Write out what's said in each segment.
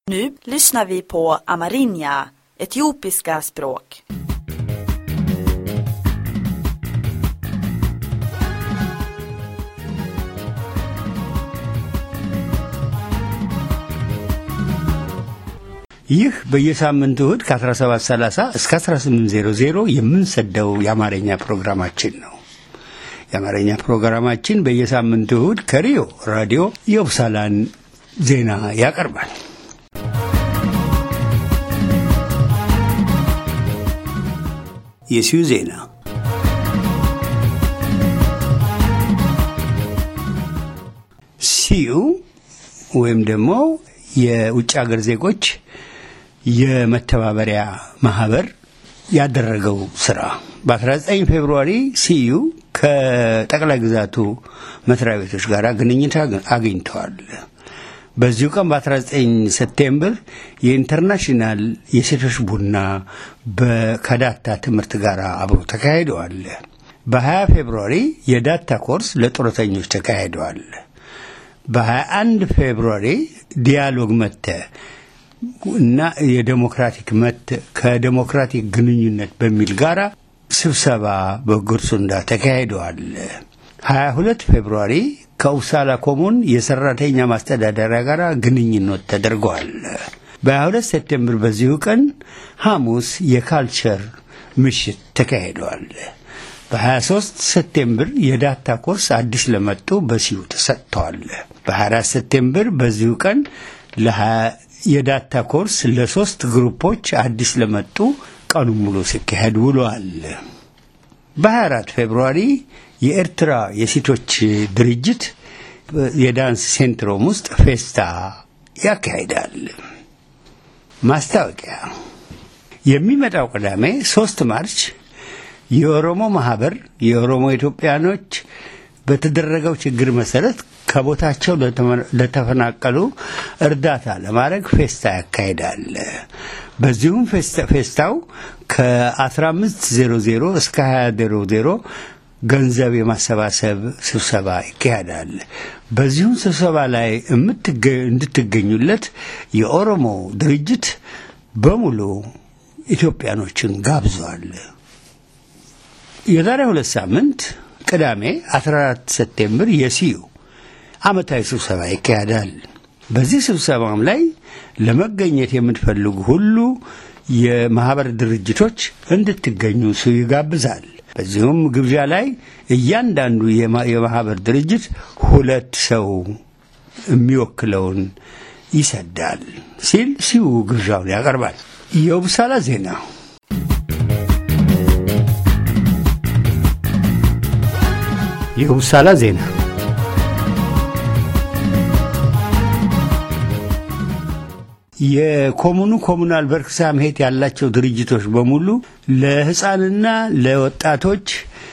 Nu lyssnar vi på amerinja, etiopiska språk. ይህ በየሳምንቱ እሁድ ከ1730 እስከ 1800 የምንሰደው የአማርኛ ፕሮግራማችን ነው። የአማርኛ ፕሮግራማችን በየሳምንቱ እሁድ ከሪዮ ራዲዮ የውሳላን ዜና ያቀርባል። የሲዩ ዜና ሲዩ ወይም ደግሞ የውጭ ሀገር ዜጎች የመተባበሪያ ማህበር ያደረገው ስራ በ19 ፌብሩዋሪ ሲዩ ከጠቅላይ ግዛቱ መስሪያ ቤቶች ጋር ግንኙነት አግኝተዋል። በዚሁ ቀን በ19 ሴፕቴምበር የኢንተርናሽናል የሴቶች ቡና ከዳታ ትምህርት ጋር አብሮ ተካሂደዋል። በ20 ፌብሩዋሪ የዳታ ኮርስ ለጡረተኞች ተካሂደዋል። በ21 ፌብሩዋሪ ዲያሎግ መተ እና የዴሞክራቲክ መት ከዴሞክራቲክ ግንኙነት በሚል ጋራ ስብሰባ በጉርሱንዳ ተካሂደዋል። 22 ፌብሩዋሪ ከኡሳላ ኮሙን የሰራተኛ ማስተዳደሪያ ጋር ግንኙነት ተደርገዋል። በ22 ሴፕቴምበር በዚሁ ቀን ሐሙስ የካልቸር ምሽት ተካሂደዋል። በ23 ሴፕቴምበር የዳታ ኮርስ አዲስ ለመጡ በሲዩ ተሰጥተዋል። በ24 ሴፕቴምበር በዚሁ ቀን የዳታ ኮርስ ለሶስት ግሩፖች አዲስ ለመጡ ቀኑ ሙሉ ሲካሄድ ውለዋል። በ24 ፌብሩዋሪ የኤርትራ የሴቶች ድርጅት የዳንስ ሴንትሮም ውስጥ ፌስታ ያካሂዳል። ማስታወቂያ የሚመጣው ቅዳሜ ሶስት ማርች የኦሮሞ ማህበር የኦሮሞ ኢትዮጵያኖች በተደረገው ችግር መሰረት ከቦታቸው ለተፈናቀሉ እርዳታ ለማድረግ ፌስታ ያካሂዳል። በዚሁም ፌስታው ከ1500 እስከ 2000 ገንዘብ የማሰባሰብ ስብሰባ ይካሄዳል። በዚሁም ስብሰባ ላይ እንድትገኙለት የኦሮሞ ድርጅት በሙሉ ኢትዮጵያኖችን ጋብዟል። የዛሬ ሁለት ሳምንት ቅዳሜ 14 ሴፕቴምበር የሲዩ ዓመታዊ ስብሰባ ይካሄዳል። በዚህ ስብሰባም ላይ ለመገኘት የምትፈልጉ ሁሉ የማህበር ድርጅቶች እንድትገኙ ሲዩ ይጋብዛል። በዚሁም ግብዣ ላይ እያንዳንዱ የማህበር ድርጅት ሁለት ሰው የሚወክለውን ይሰዳል ሲል ሲዩ ግብዣውን ያቀርባል። የውብሳላ ዜና የውሳላ ዜና የኮሙኑ ኮሙናል በርክሳምሄት ያላቸው ድርጅቶች በሙሉ ለህፃንና ለወጣቶች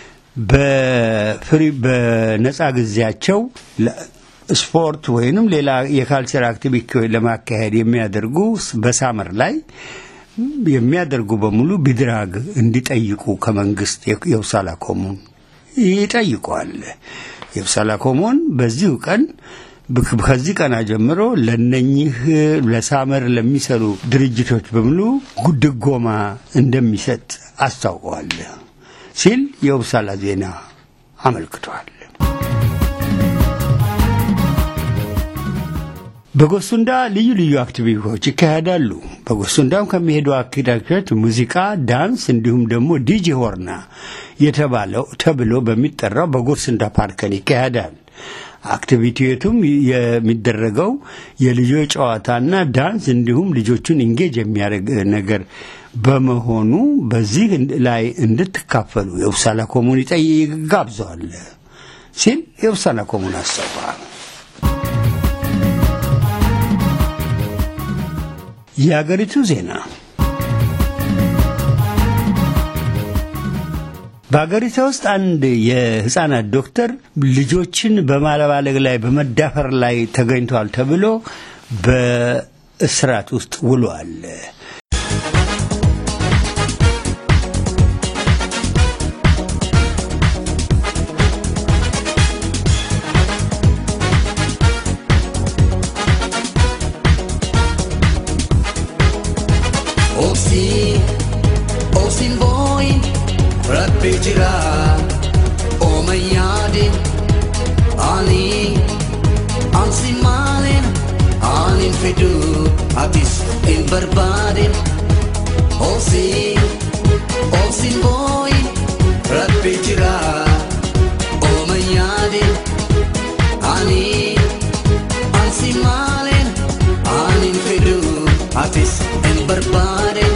በፍሪ በነፃ ጊዜያቸው ስፖርት ወይንም ሌላ የካልቸር አክቲቪቲ ለማካሄድ የሚያደርጉ በሳመር ላይ የሚያደርጉ በሙሉ ቢድራግ እንዲጠይቁ ከመንግስት የውሳላ ኮሙን ይጠይቋል። የብሳላ ኮሞን በዚሁ ቀን ከዚህ ቀና ጀምሮ ለነኚህ ለሳመር ለሚሰሩ ድርጅቶች በሙሉ ድጎማ እንደሚሰጥ አስታውቀዋል ሲል የውብሳላ ዜና አመልክቷል። በጎሱንዳ ልዩ ልዩ አክቲቪቲዎች ይካሄዳሉ። በጎሱንዳም ከሚሄዱ አክቲቪቲዎች ሙዚቃ፣ ዳንስ እንዲሁም ደግሞ ዲጂ ሆርና የተባለው ተብሎ በሚጠራው በጎሱንዳ ፓርከን ይካሄዳል። አክቲቪቲቱም የሚደረገው የልጆች ጨዋታና ዳንስ እንዲሁም ልጆቹን ኢንጌጅ የሚያደርግ ነገር በመሆኑ በዚህ ላይ እንድትካፈሉ የውሳላ ኮሙን ጋብዘዋል ሲል የውሳላ ኮሙን አስታውቋል። የአገሪቱ ዜና በአገሪቷ ውስጥ አንድ የህፃናት ዶክተር ልጆችን በማለባለግ ላይ በመዳፈር ላይ ተገኝቷል ተብሎ በእስራት ውስጥ ውሏል። Obsi, obsin boyin, rabbi jira, oma yaadin, ani, ansi maalin, anin fidu, atis in barbaadin. Obsi, obsin boyin, rabbi jira, oma yaadin, ani, ansi maalin, anin fidu, atis in barbaadin.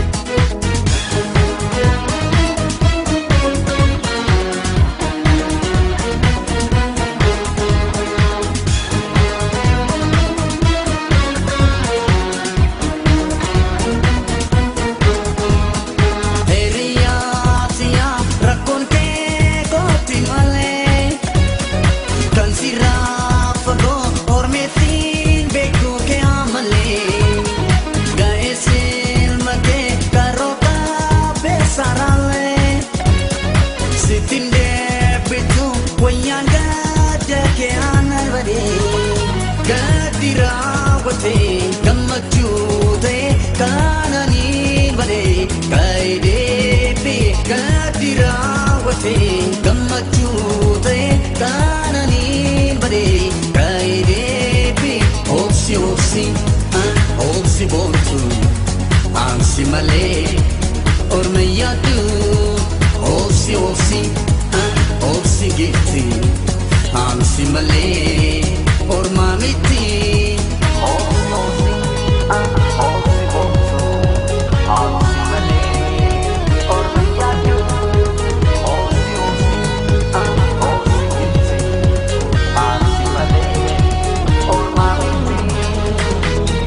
Hiriyaatiya rakkoon kee kooti malee kan si raafagoo hormeetiin beekuu kee amalee ga'eessin makee karoo kaabee saraalee sittiin deebitu wayyaan gadda kee aannan badee gaddi raawwatee gammachuu ta'e kaananii badee kaayideebi gaddi raawwatee gammachuu ta'e kaananii badee kaayideebi obsi obsi ah, obsi boontu ansi malee orma yaaddu obsi obsi ah, obsi gifti ansi malee orma miti obsi obsi ah, obsi boontu ansi malee orma yaaddu obsi obsi ah, obsi gifti ansi malee orma miti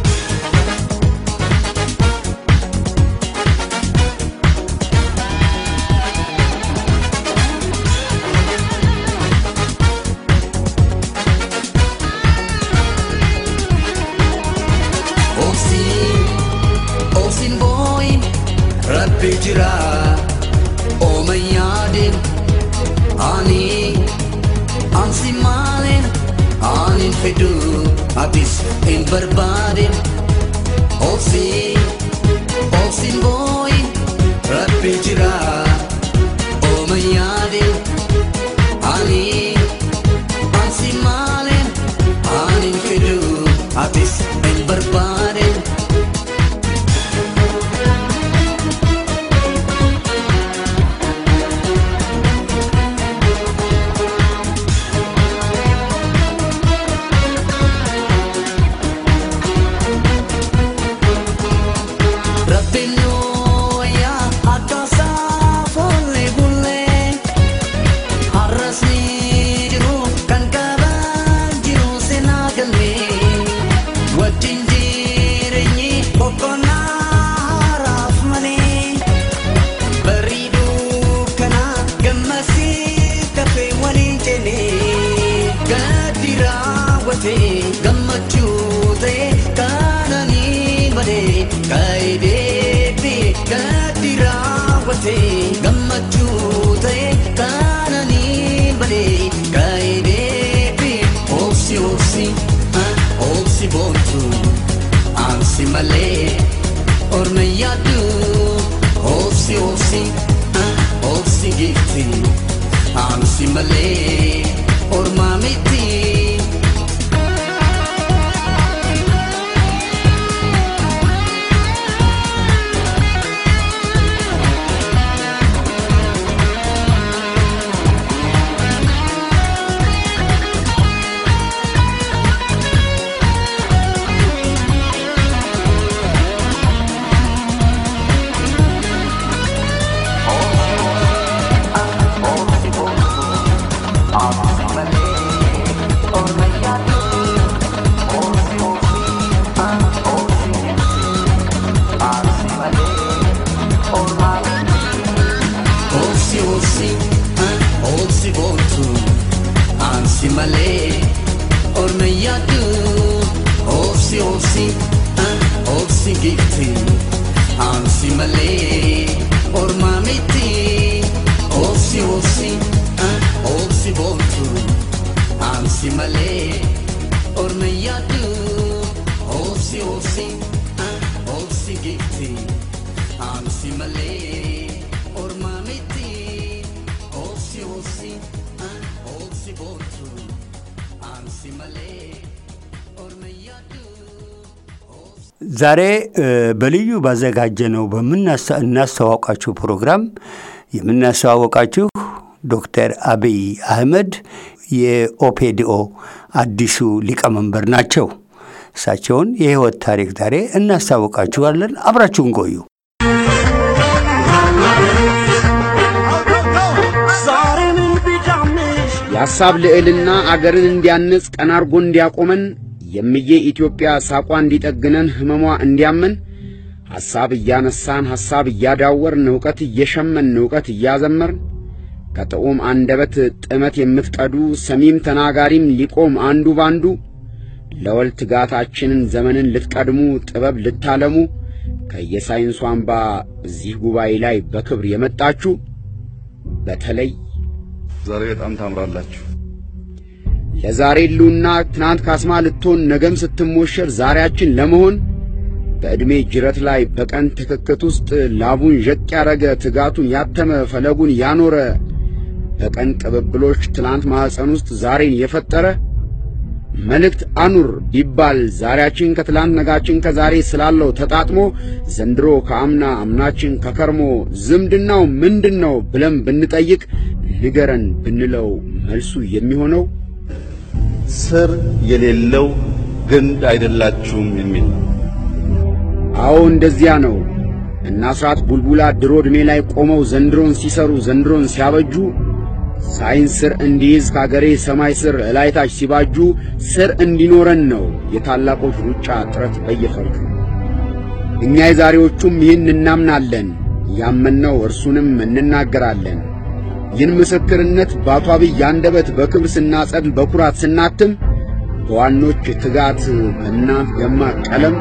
Obsiin, obsiin booyin, rabbi jira, ooma yaadin, ani, ansi maalin, anin fidu, atis hin barbaadin. Obsiin, obsiin booyin, rabbi jira, ooma yaadin, ani, ansi maalin, anin fidu, atis hin barbaadin. Rabbiin nuu wayyaa akkaasaa foollee bullee har'as ni jiru kan qabaan jiru seenaa galmee wajjin jireenyi boqonnaa haaraaf malee bareeduu kana gammasii kafee waliin jennee gaddi raawwatee gammachuu ta'e kaananii malee kaayideebi gaddi raawwatee gammachuu ta'e kaananii malee kaayideebi obsi obsi ah, obsi boontu ansi malee orma yaaddu obsi obsi ah, obsi gifti ansi malee orma miti. Obsi obsi, ah, obsi boontu, ansi malee, orma yaaddu. Obsi obsi, ah, obsi gifti, ansi malee, orma miti. Obsi obsi, ah, obsi boontu, ansi malee, orma yaaddu. Obsi obsi, ah, obsi gifti, ዛሬ በልዩ ባዘጋጀነው በምናስተዋወቃችሁ ፕሮግራም የምናስተዋወቃችሁ ዶክተር አብይ አህመድ የኦፔዲኦ አዲሱ ሊቀመንበር ናቸው። እሳቸውን የህይወት ታሪክ ዛሬ እናስታውቃችኋለን። አብራችሁን ቆዩ። የሐሳብ ልዕልና አገርን እንዲያንጽ ቀና አርጎ እንዲያቆመን የምዬ ኢትዮጵያ ሳቋ እንዲጠግነን ህመሟ እንዲያመን ሐሳብ እያነሳን ሐሳብ እያዳወርን ዕውቀት እየሸመን ዕውቀት እያዘመርን ከጥዑም አንደበት ጥመት የምትቀዱ ሰሚም ተናጋሪም ሊቆም አንዱ ባንዱ ለወል ትጋታችንን ዘመንን ልትቀድሙ ጥበብ ልታለሙ ከየሳይንሱ አምባ እዚህ ጉባኤ ላይ በክብር የመጣችሁ በተለይ ዛሬ በጣም ታምራላችሁ። ለዛሬ ሉና ትናንት ካስማ ልትሆን ነገም ስትሞሸር ዛሬያችን ለመሆን በዕድሜ ጅረት ላይ በቀን ትክክት ውስጥ ላቡን ዠቅ ያረገ ትጋቱን ያተመ ፈለጉን ያኖረ በቀን ቅብብሎች ትላንት ማኅፀን ውስጥ ዛሬን የፈጠረ መልእክት አኑር ቢባል ዛሬያችን ከትላንት ነጋችን ከዛሬ ስላለው ተጣጥሞ ዘንድሮ ከአምና አምናችን ከከርሞ ዝምድናው ምንድን ነው ብለን ብንጠይቅ ንገረን ብንለው መልሱ የሚሆነው ስር የሌለው ግንድ አይደላችሁም የሚል ነው። አዎ እንደዚያ ነው። እና አስራት ቡልቡላ ድሮ ዕድሜ ላይ ቆመው ዘንድሮን ሲሰሩ ዘንድሮን ሲያበጁ ሳይንስ ስር እንዲይዝ ከአገሬ ሰማይ ስር እላይታች ሲባጁ ስር እንዲኖረን ነው የታላቆች ሩጫ ጥረት በየፈርጁ። እኛ የዛሬዎቹም ይህን እናምናለን፣ ያመንነው እርሱንም እንናገራለን። ይህን ምስክርነት በአቶ አብይ አንደበት በክብር ስናጸድል በኩራት ስናትም በዋኖች ትጋት በእናት ደማቅ ቀለም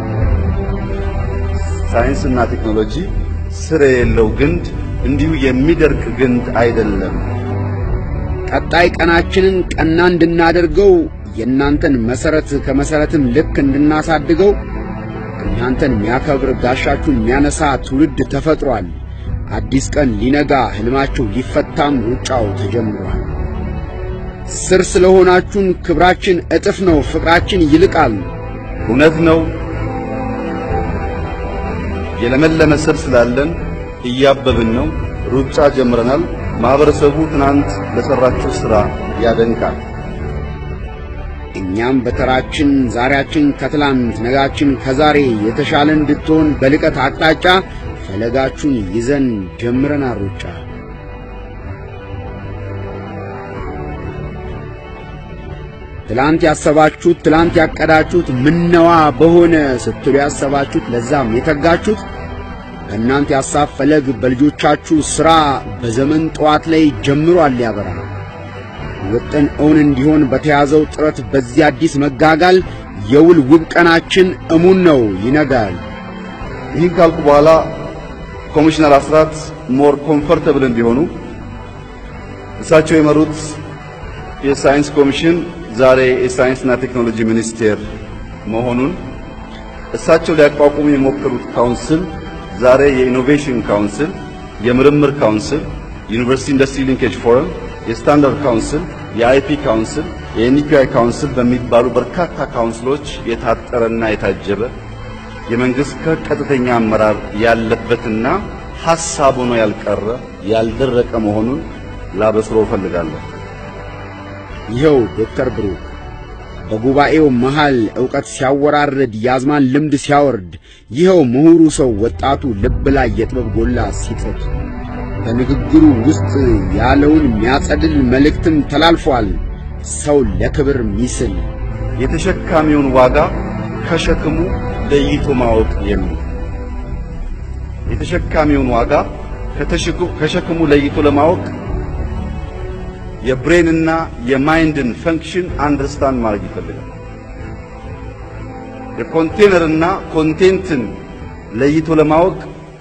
ሳይንስና ቴክኖሎጂ ስር የሌለው ግንድ እንዲሁ የሚደርቅ ግንድ አይደለም። ቀጣይ ቀናችንን ቀና እንድናደርገው የእናንተን መሰረት ከመሰረትም ልክ እንድናሳድገው እናንተን የሚያከብር ጋሻችሁን የሚያነሳ ትውልድ ተፈጥሯል። አዲስ ቀን ሊነጋ ሕልማችሁ ሊፈታም ሩጫው ተጀምሯል። ስር ስለሆናችሁን ክብራችን እጥፍ ነው፣ ፍቅራችን ይልቃል። እውነት ነው። የለመለመ ስር ስላለን እያበብን ነው። ሩጫ ጀምረናል። ማህበረሰቡ ትናንት ለሰራችሁ ሥራ ያደንቃል። እኛም በተራችን ዛሬያችን ከትላንት ነጋችን ከዛሬ የተሻለ እንድትሆን በልቀት አቅጣጫ ፈለጋችሁን ይዘን ጀምረናል ሩጫ። ትላንት ያሰባችሁት ትላንት ያቀዳችሁት ምነዋ በሆነ ስትሉ ያሰባችሁት ለዛም የተጋችሁት በእናንተ የሐሳብ ፈለግ በልጆቻችሁ ሥራ በዘመን ጠዋት ላይ ጀምሯል ያበራ ውጥን እውን እንዲሆን በተያዘው ጥረት በዚህ አዲስ መጋጋል የውል ውብ ቀናችን እሙን ነው ይነጋል። ይህን ካልኩ በኋላ ኮሚሽነር አስራት ሞር ኮምፎርተብል እንዲሆኑ እሳቸው የመሩት የሳይንስ ኮሚሽን ዛሬ የሳይንስና ቴክኖሎጂ ሚኒስቴር መሆኑን እሳቸው ሊያቋቁሙ የሞከሩት ካውንስል ዛሬ የኢኖቬሽን ካውንስል፣ የምርምር ካውንስል፣ ዩኒቨርሲቲ ኢንዱስትሪ ሊንኬጅ ፎረም፣ የስታንዳርድ ካውንስል፣ የአይፒ ካውንስል፣ የኤንፒአይ ካውንስል በሚባሉ በርካታ ካውንስሎች የታጠረና የታጀበ የመንግስት ከቀጥተኛ አመራር ያለበትና ሐሳብ ሆኖ ያልቀረ ያልደረቀ መሆኑን ላበስሮ እፈልጋለሁ። ይኸው ዶክተር ብሩክ በጉባኤው መሃል ዕውቀት ሲያወራርድ የአዝማን ልምድ ሲያወርድ ይኸው ምሁሩ ሰው ወጣቱ ልብ ላይ የጥበብ ጎላ ሲጥድ በንግግሩ ውስጥ ያለውን የሚያጸድል መልእክትም ተላልፏል። ሰው ለክብር ሚስል የተሸካሚውን ዋጋ ከሸክሙ ለይቶ ማወቅ የሚል የተሸካሚውን ዋጋ ከሸክሙ ለይቶ ለማወቅ የብሬንና የማይንድን ፈንክሽን አንደርስታንድ ማድረግ ይፈልጋል። የኮንቴነርና ኮንቴንትን ለይቶ ለማወቅ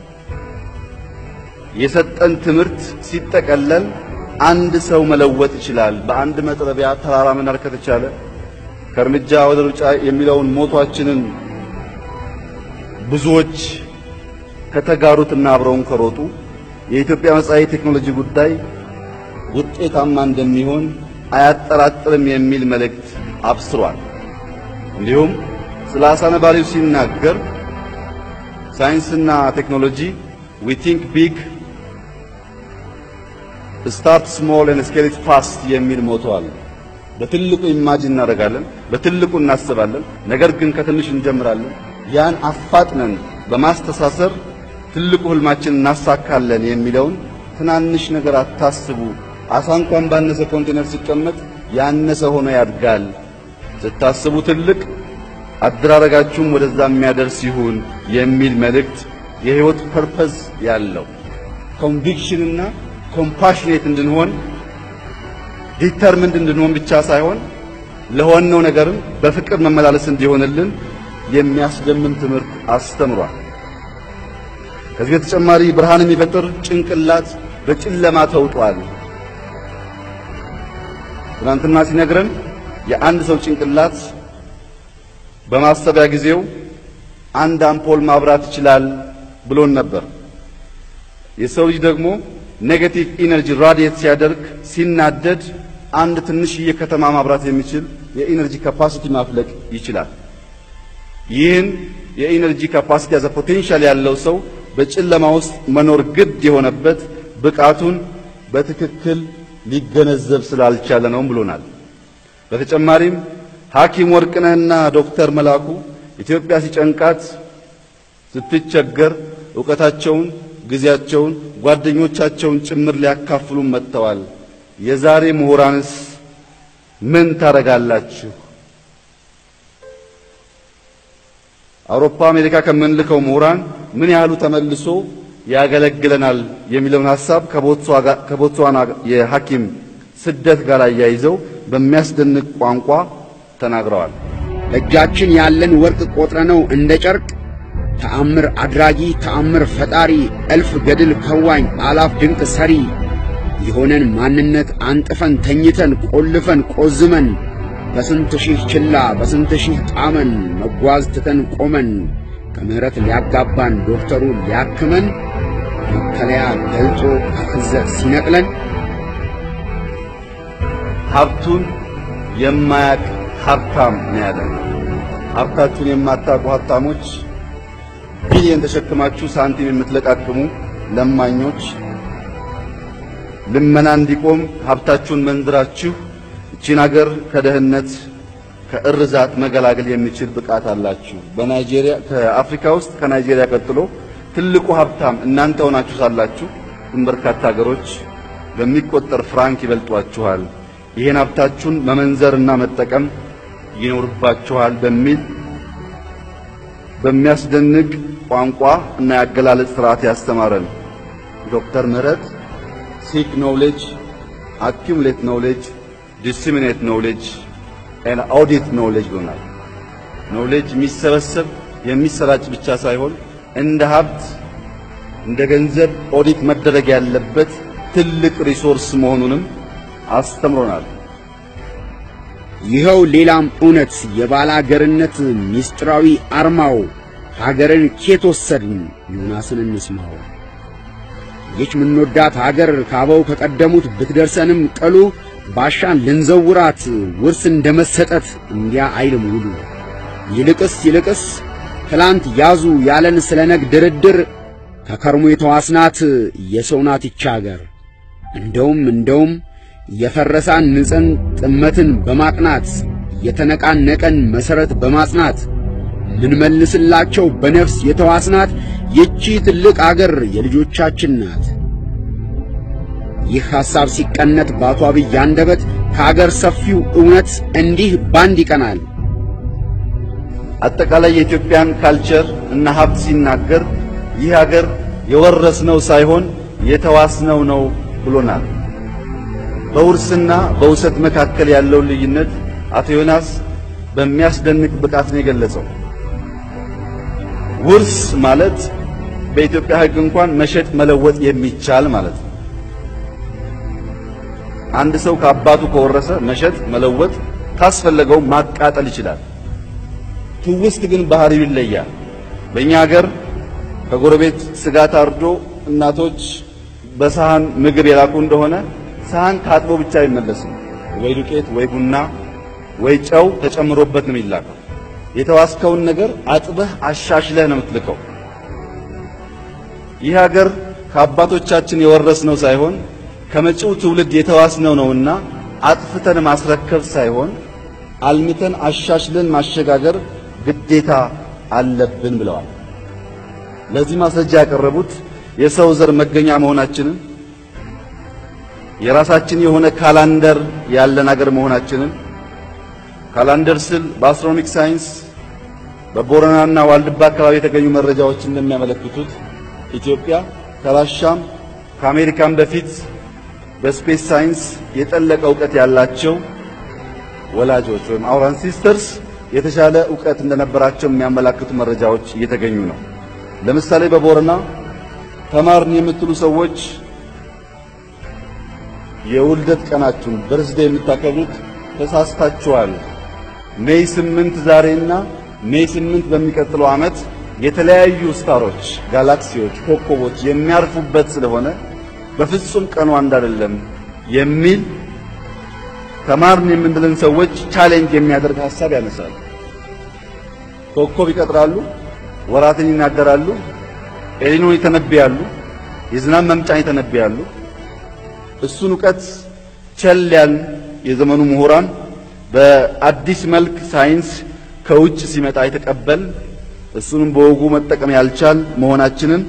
የሰጠን ትምህርት ሲጠቀለል አንድ ሰው መለወጥ ይችላል። በአንድ መጥረቢያ ተራራ መናር ከተቻለ ከእርምጃ ወደ ሩጫ የሚለውን ሞቷችንን ብዙዎች ከተጋሩትና አብረውን ከሮጡ የኢትዮጵያ መጻኢ ቴክኖሎጂ ጉዳይ ውጤታማ እንደሚሆን አያጠራጥርም የሚል መልእክት አብስሯል። እንዲሁም ስለ አሳ ነባሪው ሲናገር ሳይንስና ቴክኖሎጂ ዊ ቲንክ ቢግ ስታርት ስሞል ኤንድ ስኬል ኢት ፋስት የሚል ሞቶ አለ። በትልቁ ኢማጂን እናደርጋለን፣ በትልቁ እናስባለን። ነገር ግን ከትንሽ እንጀምራለን። ያን አፋጥነን በማስተሳሰር ትልቁ ህልማችን እናሳካለን የሚለውን ትናንሽ ነገር አታስቡ። አሳ እንኳን ባነሰ ኮንቴነር ሲቀመጥ ያነሰ ሆኖ ያድጋል። ስታስቡ ትልቅ አደራረጋችሁም ወደዛ የሚያደርስ ይሁን የሚል መልእክት የህይወት ፐርፐዝ ያለው ኮንቪክሽንና ኮምፓሽኔት እንድንሆን ዲተርምንድ እንድንሆን ብቻ ሳይሆን ለሆነው ነገርም በፍቅር መመላለስ እንዲሆንልን የሚያስደምም ትምህርት አስተምሯል። ከዚህ በተጨማሪ ብርሃን የሚፈጥር ጭንቅላት በጨለማ ተውጧል። ትናንትና ሲነግረን የአንድ ሰው ጭንቅላት በማሰቢያ ጊዜው አንድ አምፖል ማብራት ይችላል ብሎን ነበር። የሰው ልጅ ደግሞ ኔጌቲቭ ኢነርጂ ራዲየት ሲያደርግ ሲናደድ አንድ ትንሽዬ ከተማ ማብራት የሚችል የኢነርጂ ካፓሲቲ ማፍለቅ ይችላል። ይህን የኢነርጂ ካፓሲቲ ያዘ ፖቴንሻል ያለው ሰው በጨለማ ውስጥ መኖር ግድ የሆነበት ብቃቱን በትክክል ሊገነዘብ ስላልቻለ ነው ብሎናል። በተጨማሪም ሐኪም ወርቅነህና ዶክተር መላኩ ኢትዮጵያ ሲጨንቃት ስትቸገር ዕውቀታቸውን፣ ጊዜያቸውን፣ ጓደኞቻቸውን ጭምር ሊያካፍሉን መጥተዋል። የዛሬ ምሁራንስ ምን ታረጋላችሁ? አውሮፓ፣ አሜሪካ ከምንልከው ምሁራን ምን ያህሉ ተመልሶ ያገለግለናል የሚለውን ሐሳብ ከቦትስዋና የሐኪም ስደት ጋር አያይዘው በሚያስደንቅ ቋንቋ ተናግረዋል። በእጃችን ያለን ወርቅ ቆጥረነው እንደ ጨርቅ ተአምር አድራጊ ተአምር ፈጣሪ እልፍ ገድል ከዋኝ አላፍ ድንቅ ሰሪ የሆነን ማንነት አንጥፈን ተኝተን ቆልፈን ቆዝመን በስንት ሺህ ችላ በስንት ሺህ ጣመን መጓዝ ትተን ቆመን ከምሕረት ሊያጋባን ዶክተሩ ሊያክመን መከለያ ገልጦ ከፍዘት ሲነቅለን ሀብቱን የማያቅ ሀብታም ነው ያለን። ሀብታችሁን የማታውቁ ሀብታሞች፣ ቢሊየን ተሸክማችሁ ሳንቲም የምትለቃቅሙ ለማኞች፣ ልመና እንዲቆም ሀብታችሁን መንዝራችሁ እቺን አገር ከደህንነት ከእርዛት መገላገል የሚችል ብቃት አላችሁ። በናይጄሪያ ከአፍሪካ ውስጥ ከናይጄሪያ ቀጥሎ ትልቁ ሀብታም እናንተ ሆናችሁ ሳላችሁ ግን በርካታ ሀገሮች በሚቆጠር ፍራንክ ይበልጧችኋል። ይህን ሀብታችሁን መመንዘርና መጠቀም ይኖርባችኋል በሚል በሚያስደንቅ ቋንቋ እና የአገላለጽ ስርዓት ያስተማረን ዶክተር ምህረት ሲክ ኖውሌጅ አኪሙሌት ኖውሌጅ ዲስሚኔት ኖውሌጅ ኤን ኦዲት ኖውሌጅ ብሎናል። ኖውሌጅ የሚሰበሰብ የሚሰራጭ ብቻ ሳይሆን እንደ ሀብት እንደ ገንዘብ ኦዲት መደረግ ያለበት ትልቅ ሪሶርስ መሆኑንም አስተምሮናል። ይኸው ሌላም እውነት የባላገርነት ምስጢራዊ አርማው ሀገርን ኬት ወሰድን ዮናስን እንስማው። ይች ምንወዳት ሀገር ካበው ከቀደሙት ብትደርሰንም ቀሉ ባሻን ልንዘውራት ውርስ እንደመሰጠት እንዲያ አይልም ውሉ። ይልቅስ ይልቅስ ትላንት ያዙ ያለን ስለ ነግ ድርድር ከከርሞ የተዋስናት የሰው ናት ይች ሀገር። እንደውም እንደውም የፈረሳን ንጽን ጥመትን በማቅናት የተነቃነቀን መሠረት በማጽናት ምንመልስላቸው በነፍስ የተዋስናት ይቺ ትልቅ አገር የልጆቻችን ናት። ይህ ሐሳብ ሲቀነት በአቶ አብይ አንደበት ከአገር ሰፊው እውነት እንዲህ ባንድ ይቀናል። አጠቃላይ የኢትዮጵያን ካልቸር እና ሀብት ሲናገር ይህ ሀገር የወረስነው ሳይሆን የተዋስነው ነው ብሎናል። በውርስና በውሰት መካከል ያለውን ልዩነት አቶ ዮናስ በሚያስደንቅ ብቃት ነው የገለጸው። ውርስ ማለት በኢትዮጵያ ሕግ እንኳን መሸጥ መለወጥ የሚቻል ማለት ነው። አንድ ሰው ከአባቱ ከወረሰ መሸጥ መለወጥ ካስፈለገው ማቃጠል ይችላል። ትውስት ግን ባህሪው ይለያል። በእኛ ሀገር ከጎረቤት ስጋ ታርዶ እናቶች በሳህን ምግብ የላኩ እንደሆነ ሳህን ታጥቦ ብቻ አይመለስም። ወይ ዱቄት ወይ ቡና ወይ ጨው ተጨምሮበት ነው የሚላከው። የተዋስከውን ነገር አጥበህ አሻሽለህ ነው የምትልከው። ይህ ሀገር ከአባቶቻችን የወረስነው ሳይሆን ከመጪው ትውልድ የተዋስነው ነውና አጥፍተን ማስረከብ ሳይሆን አልምተን አሻሽለን ማሸጋገር ግዴታ አለብን ብለዋል። ለዚህ ማስረጃ ያቀረቡት የሰው ዘር መገኛ መሆናችንን የራሳችን የሆነ ካላንደር ያለን ሀገር መሆናችንን ካላንደር ስል በአስትሮኖሚክ ሳይንስ በቦረናና ዋልድባ አካባቢ የተገኙ መረጃዎች እንደሚያመለክቱት ኢትዮጵያ ከራሻም ከአሜሪካም በፊት በስፔስ ሳይንስ የጠለቀ እውቀት ያላቸው ወላጆች ወይም አውር አንሲስተርስ የተሻለ እውቀት እንደነበራቸው የሚያመላክቱ መረጃዎች እየተገኙ ነው። ለምሳሌ በቦረና ተማርን የምትሉ ሰዎች የውልደት ቀናችሁን በርዝዴ የምታከብሩት ተሳስታችኋል። ሜይ ስምንት ዛሬና ሜይ ስምንት በሚቀጥለው ዓመት የተለያዩ ስታሮች፣ ጋላክሲዎች፣ ኮከቦች የሚያርፉበት ስለሆነ በፍጹም ቀኑ አንድ አይደለም የሚል ተማርን የምንልን ሰዎች ቻሌንጅ የሚያደርግ ሐሳብ ያነሳሉ። ኮከብ ይቀጥራሉ፣ ወራትን ይናገራሉ፣ ኤሊኖን ይተነብያሉ፣ የዝናብ መምጫን ይተነብያሉ። እሱን እውቀት ቸል ያልን የዘመኑ ምሁራን በአዲስ መልክ ሳይንስ ከውጭ ሲመጣ የተቀበል እሱንም በወጉ መጠቀም ያልቻል መሆናችንን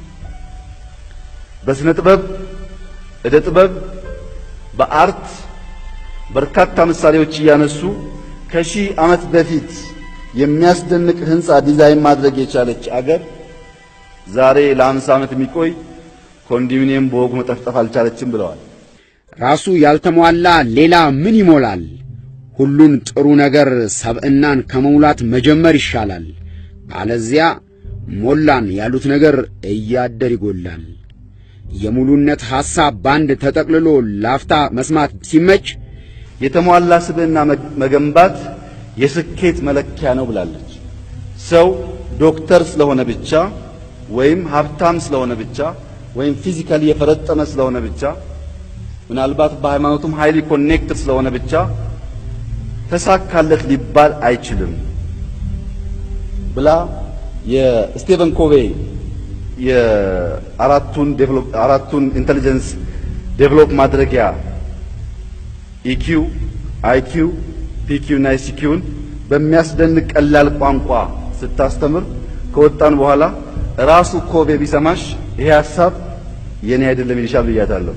በስነ ጥበብ፣ እደ ጥበብ፣ በአርት በርካታ ምሳሌዎች እያነሱ ከሺህ ዓመት በፊት የሚያስደንቅ ህንፃ ዲዛይን ማድረግ የቻለች አገር ዛሬ ለአምሳ ዓመት የሚቆይ ኮንዶሚኒየም በወጉ መጠፍጠፍ አልቻለችም ብለዋል። ራሱ ያልተሟላ ሌላ ምን ይሞላል? ሁሉን ጥሩ ነገር ሰብዕናን ከመሙላት መጀመር ይሻላል። አለዚያ ሞላን ያሉት ነገር እያደር ይጎላል። የሙሉነት ሐሳብ ባንድ ተጠቅልሎ ላፍታ መስማት ሲመች የተሟላ ስብዕና መገንባት የስኬት መለኪያ ነው ብላለች። ሰው ዶክተር ስለሆነ ብቻ ወይም ሀብታም ስለሆነ ብቻ ወይም ፊዚካሊ የፈረጠመ ስለሆነ ብቻ ምናልባት በሃይማኖቱም ሃይሊ ኮኔክትድ ስለሆነ ብቻ ተሳካለት ሊባል አይችልም ብላ የስቴቨን ኮቬ የአራቱን ዴቨሎፕ አራቱን ኢንተሊጀንስ ዴቨሎፕ ማድረጊያ ኢኪው፣ አይኪው፣ ፒኪው እና ኤስኪውን በሚያስደንቅ ቀላል ቋንቋ ስታስተምር ከወጣን በኋላ ራሱ ኮቬ ቢሰማሽ ይሄ ሐሳብ የኔ አይደለም ይልሻል ብያታለሁ።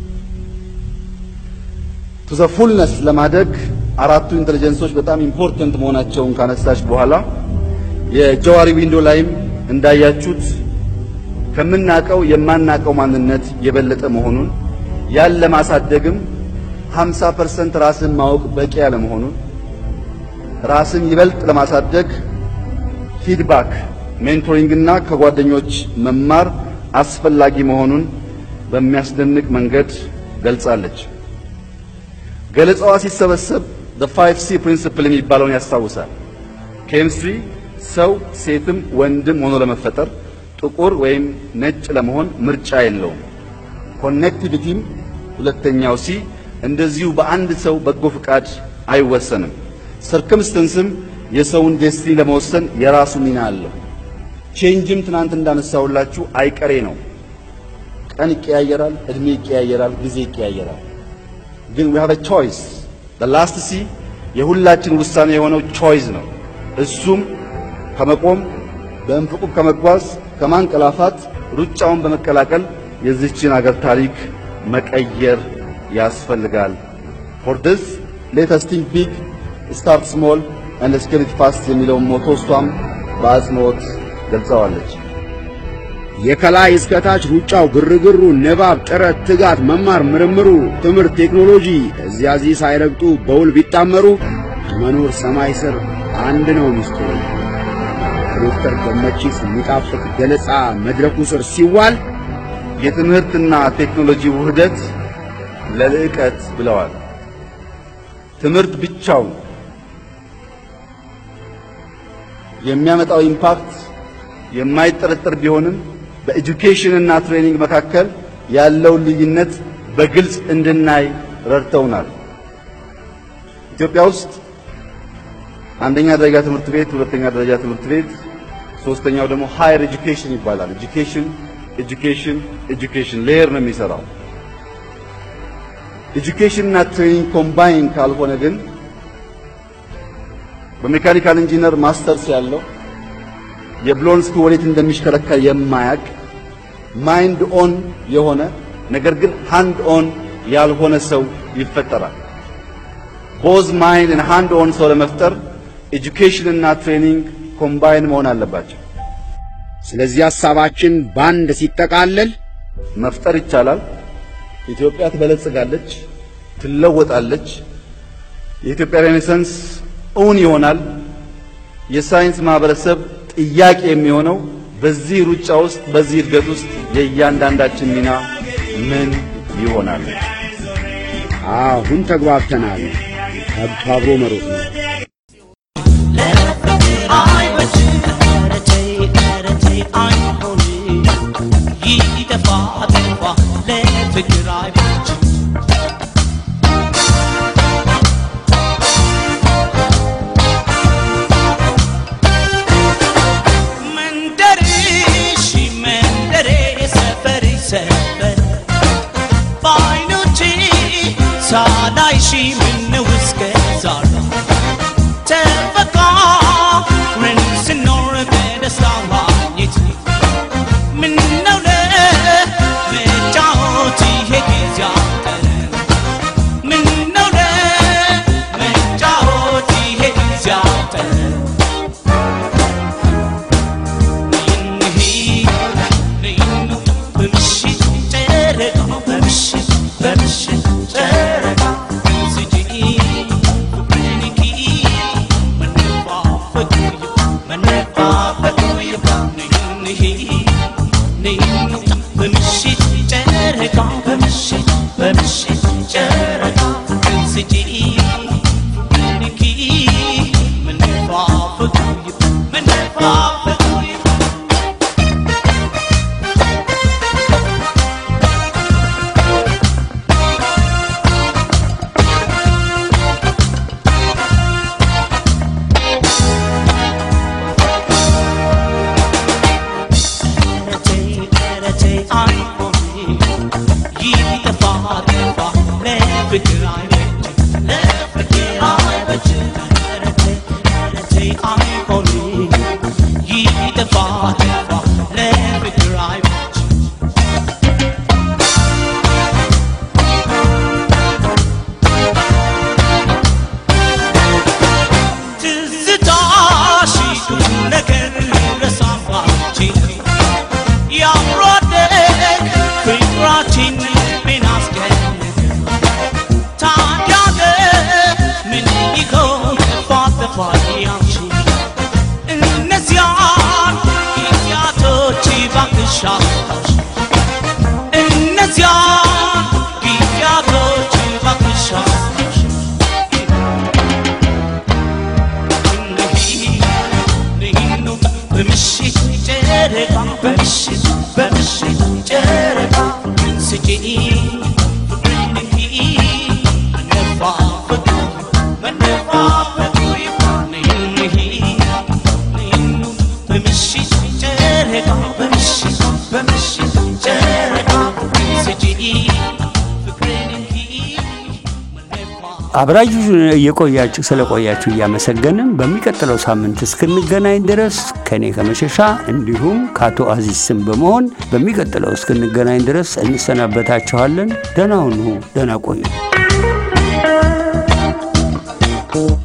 ቱ ዘ ፉልነስ ለማደግ አራቱ ኢንተሊጀንሶች በጣም ኢምፖርተንት መሆናቸውን ካነሳች በኋላ የጀዋሪ ዊንዶ ላይም እንዳያችሁት ከምናቀው የማናቀው ማንነት የበለጠ መሆኑን ያን ለማሳደግም 50% ራስን ማወቅ በቂ ያለ መሆኑን ራስን ይበልጥ ለማሳደግ ፊድባክ፣ ሜንቶሪንግ እና ከጓደኞች መማር አስፈላጊ መሆኑን በሚያስደንቅ መንገድ ገልጻለች። ገለጻዋ ሲሰበሰብ the 5C ፕሪንሲፕል የሚባለውን ያስታውሳል። ኬሚስትሪ ሰው ሴትም ወንድም ሆኖ ለመፈጠር ጥቁር ወይም ነጭ ለመሆን ምርጫ የለውም። ኮኔክቲቪቲም ሁለተኛው ሲ እንደዚሁ በአንድ ሰው በጎ ፍቃድ አይወሰንም። ሰርከምስተንስም የሰውን ዴስቲኒ ለመወሰን የራሱ ሚና አለው። ቼንጅም ትናንት እንዳነሳውላችሁ አይቀሬ ነው። ቀን ይቀያየራል፣ እድሜ ይቀያየራል፣ ጊዜ ይቀያየራል። ግን we have a choice the last C የሁላችን ውሳኔ የሆነው ቾይስ ነው። እሱም ከመቆም በእንፍቁ ከመጓዝ ከማንቀላፋት ሩጫውን በመቀላቀል የዚህችን አገር ታሪክ መቀየር ያስፈልጋል። for this let us think big start small and scale it fast የሚለውን ሞቶ እሷም በአጽንኦት ገልጸዋለች። የከላይ እስከታች ሩጫው፣ ግርግሩ፣ ንባብ፣ ጥረት፣ ትጋት፣ መማር፣ ምርምሩ፣ ትምህርት፣ ቴክኖሎጂ እዚያ እዚህ ሳይረግጡ በውል ቢጣመሩ መኖር ሰማይ ስር አንድ ነው ሚስጥሩ። ዶክተር ገመቺስ የሚጣፍጥ ገለጻ መድረኩ ስር ሲዋል የትምህርትና ቴክኖሎጂ ውህደት ለልዕቀት ብለዋል። ትምህርት ብቻውን የሚያመጣው ኢምፓክት የማይጠረጠር ቢሆንም በኤጁኬሽን እና ትሬኒንግ መካከል ያለውን ልዩነት በግልጽ እንድናይ ረድተውናል። ኢትዮጵያ ውስጥ አንደኛ ደረጃ ትምህርት ቤት፣ ሁለተኛ ደረጃ ትምህርት ቤት፣ ሶስተኛው ደግሞ ሃየር ኤጁኬሽን ይባላል። ኤጁኬሽን ኤጁኬሽን ኤጁኬሽን ሌየር ነው የሚሰራው። ኤጁኬሽን እና ትሬኒንግ ኮምባይን ካልሆነ ግን በሜካኒካል ኢንጂነር ማስተርስ ያለው የብሎን ስክሩ ወዴት እንደሚሽከረከር የማያቅ ማይንድ ኦን የሆነ ነገር ግን ሃንድ ኦን ያልሆነ ሰው ይፈጠራል። ቦዝ ማይንድ እና ሃንድ ኦን ሰው ለመፍጠር ኤጁኬሽን እና ትሬኒንግ ኮምባይን መሆን አለባቸው። ስለዚህ ሐሳባችን ባንድ ሲጠቃለል መፍጠር ይቻላል። ኢትዮጵያ ትበለጽጋለች፣ ትለወጣለች። የኢትዮጵያ ሬኔሳንስ እውን ይሆናል። የሳይንስ ማህበረሰብ ጥያቄ የሚሆነው በዚህ ሩጫ ውስጥ በዚህ እድገት ውስጥ የእያንዳንዳችን ሚና ምን ይሆናል? አሁን ተግባብተናል። አብሮ መሮጥ ነው። ሳላይሺ ምነው እስከ ዛሬ ተፈቃቅረን ስኖር በደስታ ማግኘት ምነው ለመጫወት ይሄ ጊዜ አጠረ ምነው ለመጫወት ይሄ ጊዜ አጠረ በምሽት ጨረቃ በምሽት በምሽት ጨረቃ ስጪ ፍቅርንኪ መነፋፈቁ መነፋፈቁ ይብቃ ንሂ ንሂ በምሽት ጨረቃ በምሽት በምሽት ጨረቃ ስጪ ፍቅርንኪ መነፋፈቁ ይብቃ መነፋፈቁ ይብቃ ትዝታሽ ነገር ረሳባችን የአብሮ አደግ ፍቅራችን ልቤን አስገነገ። ታዲያ ምን ይሆን ጥፋት ጥፋት ያንቺ? እነዚያን ጊዜያቶች እባክሽ አስታውሺ። እነዚያን ጊዜያቶች እባክሽ አስታውሺ። በምሽት ጨረቃ በምሽት በምሽት ጨረቃ ስጪኝ ፍቅርንኪ መነፋፈቁ መነፋፈቁ ይባንህ በምሽት ጨረቃ በምሽት በምሽት ጨረቃ ስጪኝ ፍቅርንኪ መነፋፈቁ አብራችሁ እየቆያችሁ ስለቆያችሁ እያመሰገንን በሚቀጥለው ሳምንት እስክንገናኝ ድረስ ከእኔ ከመሸሻ እንዲሁም ከአቶ አዚዝ ስም በመሆን በሚቀጥለው እስክንገናኝ ድረስ እንሰናበታችኋለን። ደህና ሁኑ፣ ደህና ቆዩ።